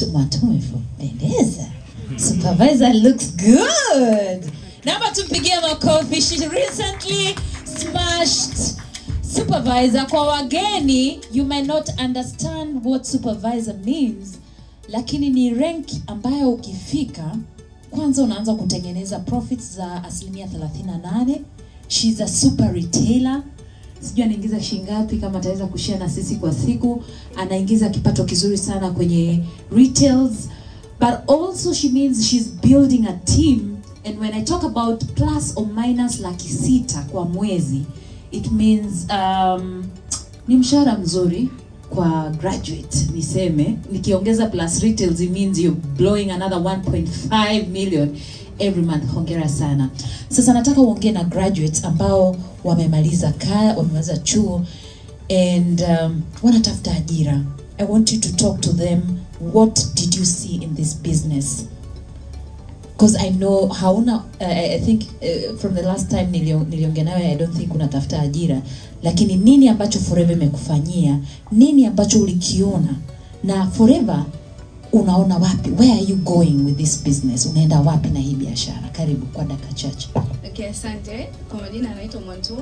Mwatume pendeza. Supervisor looks good. Naomba tumpigie makofi. She recently smashed supervisor. Kwa wageni, you may not understand what supervisor means, lakini ni rank ambayo ukifika kwanza unaanza kutengeneza profits za asilimia 38. She's a super retailer sijui anaingiza shingapi kama ataweza kushare na sisi kwa siku anaingiza kipato kizuri sana kwenye retails but also she means she's building a team and when i talk about plus or minus laki sita kwa mwezi it means um, ni mshahara mzuri kwa graduate niseme nikiongeza plus retails it means you're blowing another 1.5 million every month hongera sana sasa nataka uongee na graduates ambao wamemaliza kaya wamemaliza chuo and um, wanatafuta ajira i want you to talk to them what did you see in this business because i know hauna uh, i think uh, from the last time nilio- niliongea nawe i don't think unatafuta ajira lakini nini ambacho forever imekufanyia nini ambacho ulikiona na forever unaona wapi where are you going with this business unaenda wapi na hii biashara karibu kwa dakika chache Okay, asante. Kwa majina anaitwa Mwantum.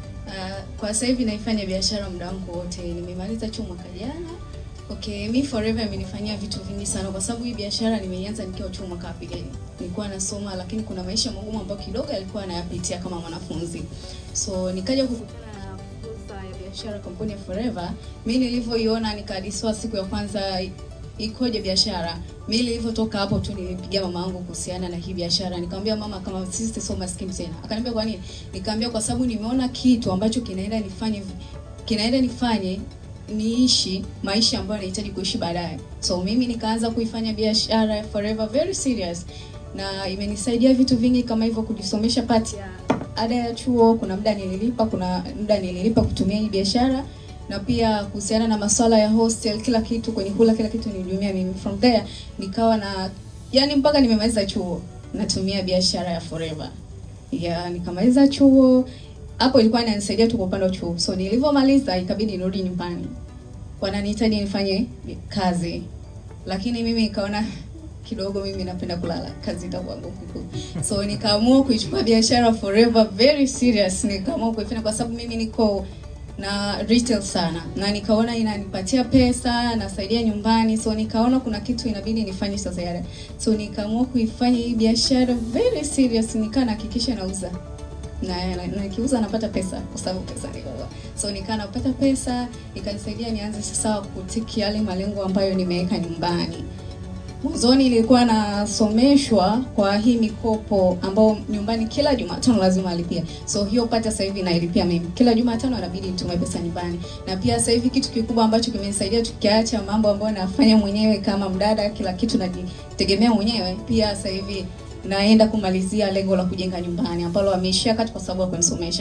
Uh, kwa sasa hivi naifanya biashara muda wangu wote. Nimemaliza chuo mwaka jana. Okay, mi forever imenifanyia vitu vingi sana kwa sababu hii biashara nimeianza nikiwa chuo mwaka wa pili. Nilikuwa nasoma lakini kuna maisha magumu ambayo kidogo alikuwa anayapitia kama mwanafunzi. So nikaja kukutana na fursa ya biashara kampuni ya Forever. Mi nilivyoiona nikadiswa siku ya kwanza ikoje biashara. Mimi nilivyotoka hapo tu nilipigia mama yangu kuhusiana na hii biashara. Nikamwambia mama, kama sisi sio maskini tena. Akaniambia kwa nini? Nikamwambia kwa sababu nimeona kitu ambacho kinaenda nifanye kinaenda nifanye niishi maisha ambayo nahitaji kuishi baadaye. So mimi nikaanza kuifanya biashara ya Forever very serious na imenisaidia vitu vingi kama hivyo kujisomesha pati ya ada ya chuo. Kuna muda nililipa, kuna muda nililipa kutumia hii biashara na pia kuhusiana na masuala ya hostel, kila kitu kwenye kula, kila kitu nilihudumia mimi. From there nikawa na yani, mpaka nimemaliza chuo natumia biashara ya Forever. Ya nikamaliza chuo hapo, ilikuwa inanisaidia tu kwa upande wa chuo. So nilivyomaliza ikabidi nirudi nyumbani, wananihitaji nifanye kazi, lakini mimi nikaona kidogo mimi napenda kulala, kazi itakuwa ngumu. So nikaamua kuichukua biashara Forever very serious, nikaamua kuifanya kwa sababu mimi niko na retail sana na nikaona inanipatia pesa nasaidia nyumbani so nikaona kuna kitu inabidi nifanye sasa yale so nikaamua kuifanya hii biashara very serious nikaa nahakikisha nauza na na- na nikiuza napata pesa kwa sababu pesa niko so nikaa napata pesa ikanisaidia nianze sasa kutiki yale malengo ambayo nimeweka nyumbani mwanzoni nilikuwa nasomeshwa kwa hii mikopo ambao nyumbani kila Jumatano lazima alipia. So hiyo pata sasa hivi nailipia mimi. Kila Jumatano inabidi nitume pesa nyumbani. Na pia sasa hivi kitu kikubwa ambacho kimenisaidia tukiacha mambo ambayo nafanya mwenyewe kama mdada, kila kitu najitegemea mwenyewe. Pia sasa hivi naenda kumalizia lengo la kujenga nyumbani ambalo ameishia kati kwa sababu ya kunisomesha.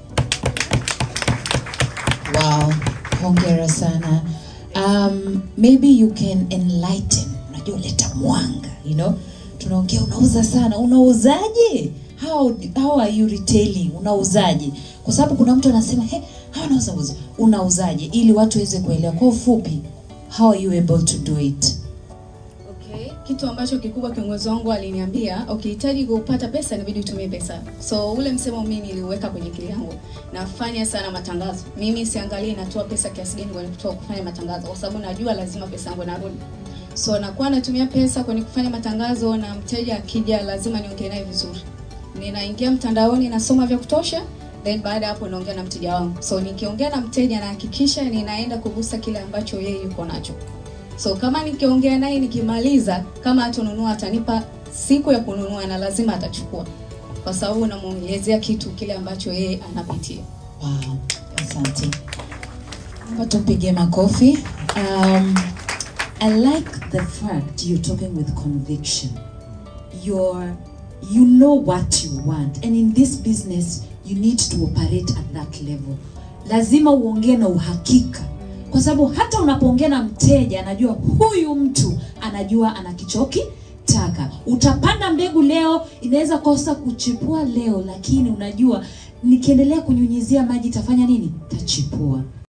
wow hongera sana um, maybe you can enlighten unajua leta mwanga you know tunaongea unauza sana unauzaje how, how are you retailing unauzaje kwa sababu kuna mtu anasema hey, hawa nauza uza unauzaje ili watu waweze kuelewa kwa ufupi how are you able to do it Okay, kitu ambacho kikubwa kiongozi wangu aliniambia, ukihitaji kupata pesa inabidi utumie pesa. So ule msemo mimi niliuweka kwenye akili yangu. Nafanya sana matangazo. Mimi siangalie natoa pesa kiasi gani kwenye kutoa kufanya matangazo kwa sababu najua lazima pesa yangu inarudi. So nakuwa natumia pesa kwenye kufanya matangazo na mteja akija lazima niongee naye vizuri. Ninaingia mtandaoni nasoma vya kutosha then baada ya hapo naongea na mteja wangu. So nikiongea na mteja nahakikisha ninaenda kugusa kile ambacho yeye yuko nacho. So kama nikiongea naye nikimaliza, kama atanunua atanipa siku ya kununua na lazima atachukua, kwa sababu namuelezea kitu kile ambacho yeye anapitia. Wow, asante. Naomba tumpige makofi. Um, I like the fact you're talking with conviction. You're, you know what you want. And in this business, you need to operate at that level. Lazima uongee na uhakika. Kwa sababu hata unapoongea na mteja anajua huyu mtu anajua anakichoki taka. Utapanda mbegu leo, inaweza kosa kuchipua leo, lakini unajua nikiendelea kunyunyizia maji itafanya nini? Tachipua.